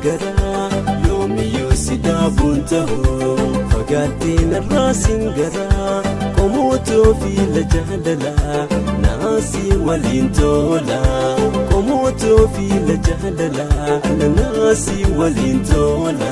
garaa yoomiyyuu si dhaabuun ta'u fagaattee narraa siin garaa qomootoo fi jaalalaa naasii waliin tola qomootoo fi jaalalaa naasii waliin tola.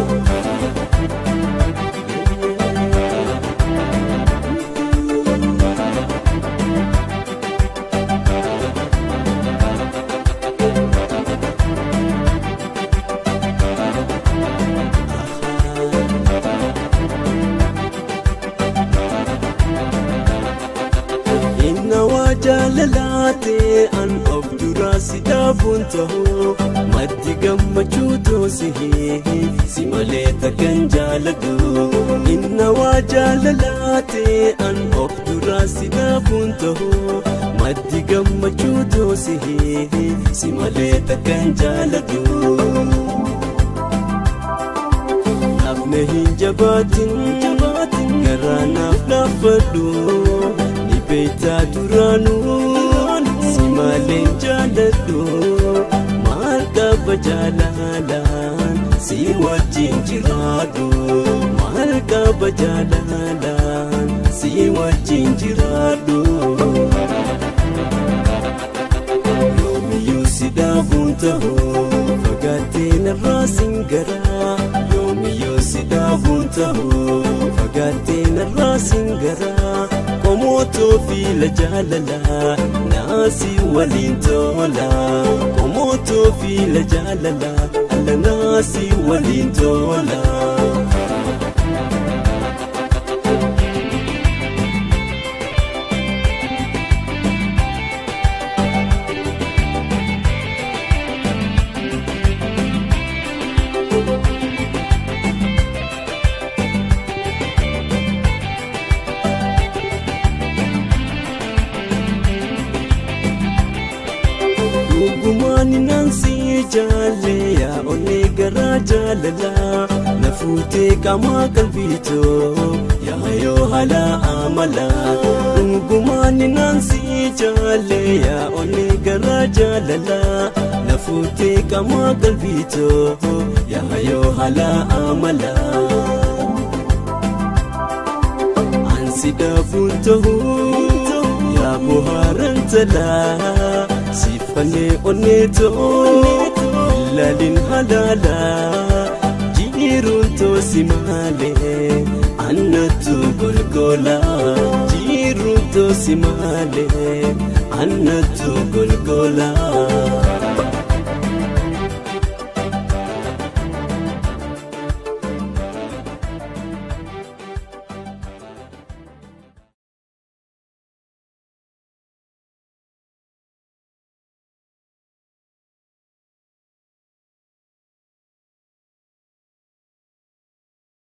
jaalalaatee an of duraa si dhaabuun ta'u maddi gammachuu toosihee si malee takkan jaalladhu inna waa jaalalaatee an of duraa si dhaabuun ta'u maddi gammachuu toosihee si malee takkan jaalladhu. Naafne hin jabaatin garaa naaf laafadhu. beektaa duraanuun si maleen jaalladhu maal qaba jaalalaan si wajjin jiraadhu maal qaba jaalalaan si wajjin jiraadhu. Yoomiyyuu si dhaabuun ta'u fagaattee narraa siin garaa yoomiyyuu si dhaabuun ta'u fagaattee narraa siin garaa. qomootoo fi jaalalaa naasii waliin tola qomootoo fi jaalalaa alla naasii waliin tola. Dhugumaan naansi jaalle yaa onnee garaa jaalalaa na fuutee qaamaa qalbiitoo yaa yoo haala amalaa. Dhugumaan naansi jaalle yaa onnee garaa jaalalaa na fuutee qaamaa qalbiitoo yaa yoo haala amalaa. Ansi dhaabuun ta'uu yaa bohaaran talaa. Sifanee onneetoo ilaalin halaala jiruun toosi maalee annatu golgola jiruun toosi maalee annatu golgola.